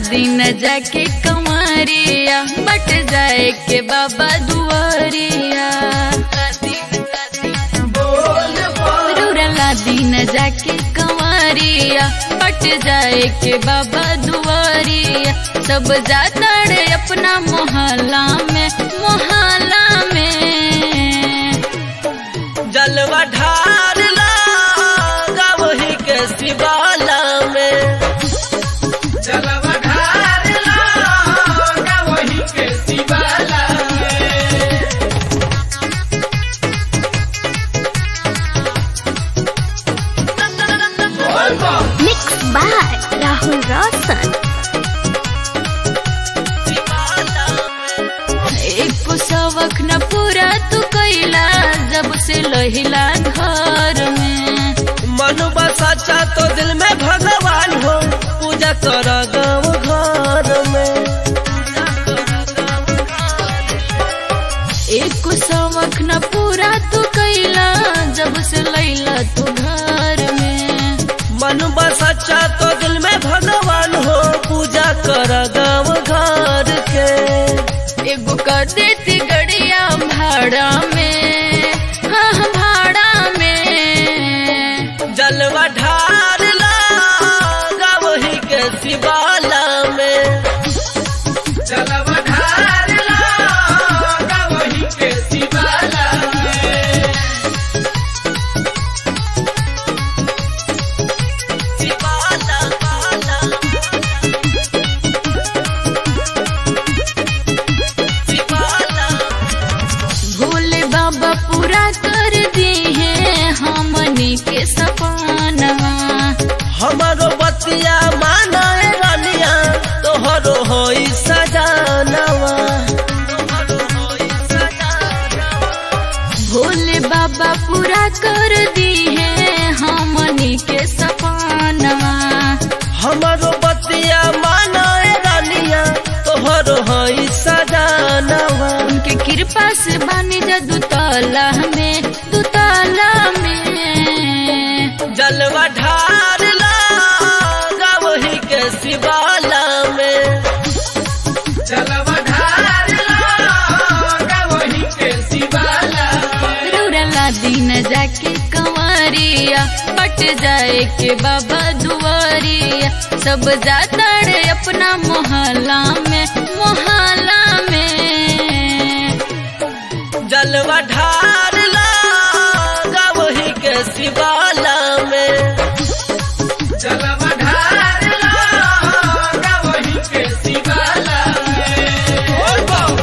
दिन जाके कंवरिया बट जाए के बाबा दुआरिया रौरला दिन जाके कंवरिया बट जाए के बाबा दुआरिया सब जाता रे अपना मोहल्ला में मोहल्ला में जलवा ढार ला वही के शिवाला में जलवा ढार ला वही के शिवाला में Mixed by Rahul Roshan. एक सवक न पूरा तू कैला जब से लहिला घर में मन सच्चा तो दिल में भगवान हो पूजा कर गाँव घर में एक सवक न पूरा तू कैला जब से लैला तू घर में मन सच्चा तो दिल में भगवान हो पूजा कर गाँव घर के एगो कर देती गड़िया भाड़ा में हाँ हाँ, भाड़ा में जलवा ढार ला वही के शिवाला में जलवा ढार ला वही के शिवाला में शिवाला शिवाला भोले बाबा पूरा कर दी है हमनी के सपनवा हमारो बतिया माना रानिया तोहरो होई सजानवा भोले बाबा पूरा कर दी है हमनी के सपनवा हमारो बतिया माना रानिया तोहरो होई सजानवा उनके कृपा से बानी जा दुताला में दुताला में जलवा ढार ला वही के शिवाला में जलवा ढार ला वही के शिवाला में रौरला दिन जाके कंवरिया बट जाए के बाबा दुआरिया सब जाता रे अपना मोहल्ला में मोहल्ला